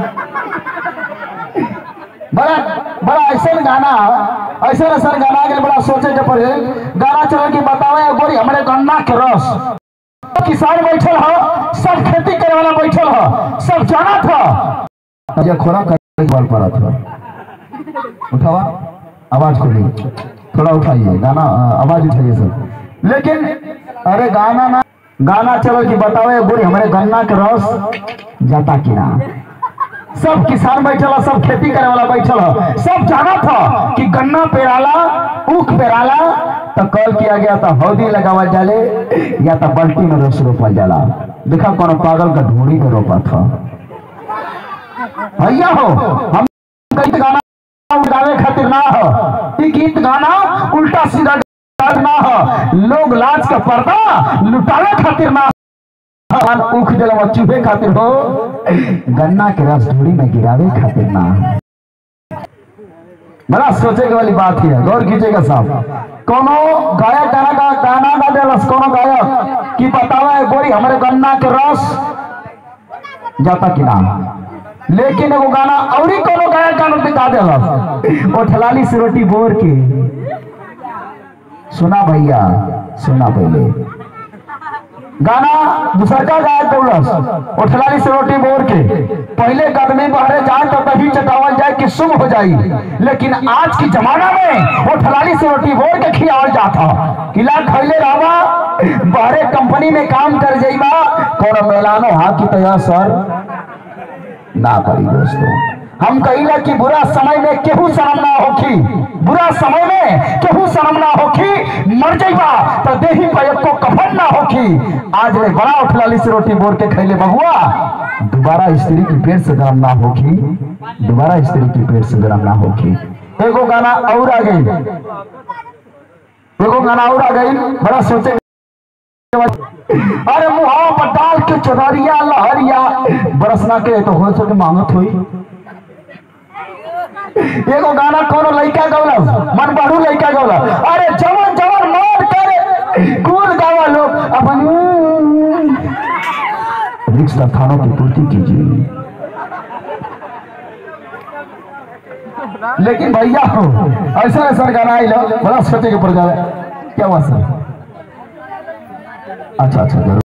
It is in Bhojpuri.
बड़ा बड़ा ऐसा गाना ऐसा ऐसा गाना के बड़ा सोचे के पड़े गाना चल के बतावे गोरी हमारे गन्ना के रस किसान बैठल हो सब खेती करे वाला बैठल हो सब जाना था ये खोरा कर बल पड़ा था उठावा आवाज खोलिए थोड़ा उठाइए गाना आवाज उठाइए सर लेकिन अरे गाना ना गाना चलो कि बताओ गोरी हमारे गन्ना के रस जाता कि ना सब किसान बैठल ह, सब खेती करे वाला बैठल ह। सब जाना था कि गन्ना पेराला ऊख पेराला तो कॉल किया गया था हौदी लगावल जाले या तो बल्टी में रस रोपल जाला देखा कौन पागल का ढूंढी में रोपा था भैया हो हम गीत गाना उड़ावे खातिर ना हो ई गीत गाना उल्टा सीधा गाना ना हो लोग लाज का पर्दा लुटावे खातिर ना भगवान ऊख दिलवा चूहे खातिर हो गन्ना के रस धूड़ी में गिरावे खातिर ना बड़ा सोचे के वाली बात है गौर कीजिएगा साहब कोनो गायक गाना का गाना गा देलस कोनो गायक कि बतावा है गोरी हमारे गन्ना के रस जाता कि ना लेकिन एगो गाना औरी कोनो गायक गाना दिखा देलस ओ ठलाली से रोटी बोर के सुना भैया सुना पहले गाना दूसरा का गायक दौड़स उठलाली से रोटी बोर के पहले कदमी बहरे जाए तो तभी चटावल जाए कि शुभ हो जाई लेकिन आज की जमाना में उठलाली से रोटी बोर के खियावल जाता किला खैले रहवा बहरे कंपनी में काम कर जाइबा कौन मेलानो हाँ की तैयार सर ना करी दोस्तों हम कहिला कि बुरा समय में केहू शर्म ना होखी बुरा समय में केहू शर्म ना होखी मर जाइबा तो देही पर को कफन ना होखी आज रे बड़ा उठलाली से रोटी बोर के खैले बहुआ दोबारा स्त्री की पेट से गरम ना होखी दोबारा स्त्री की पेट से गरम ना होखी एगो गाना और आ गई एगो गाना और आ गई बड़ा सोचे अरे मुहावा पर डाल के चुनरिया लहरिया बरसना के तो हो सके मांगत हुई एगो गाना कोनो लइका गौला मन बढ़ू लइका गौला अरे जवन जवन मौत करे कूद गावा लोग अपन रिक्स थानों की पूर्ति कीजिए लेकिन भैया हो ऐसा ऐसा गाना आई लो बड़ा सोचे के पड़ जाए क्या हुआ सर अच्छा अच्छा जरूर